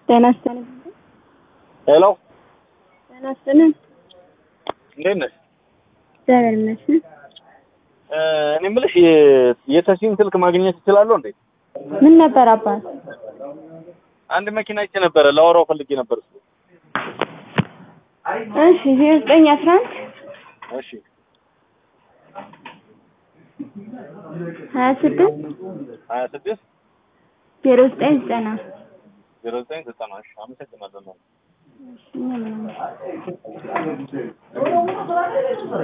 ጤና ይስጥልኝ። ሄሎ ጤና ይስጥልኝ። እንዴት ነሽ? እግዚአብሔር ይመስገን። እ እኔ የምልሽ የ- የተሲን ስልክ ማግኘት እችላለሁ እንዴ? ምን ነበር አባት? አንድ መኪና አይቼ ነበረ ላወራው ፈልጌ ነበር። እሱ እሺ ዜሮ ዘጠኝ አስራ አንድ እሺ ሀያ ስድስት ሀያ ስድስት ዜሮ ዘጠኝ ዘጠና ዜሮ ዘጠኝ ዘጠና እሺ አመሰግናለሁ። እሺ፣ ምንም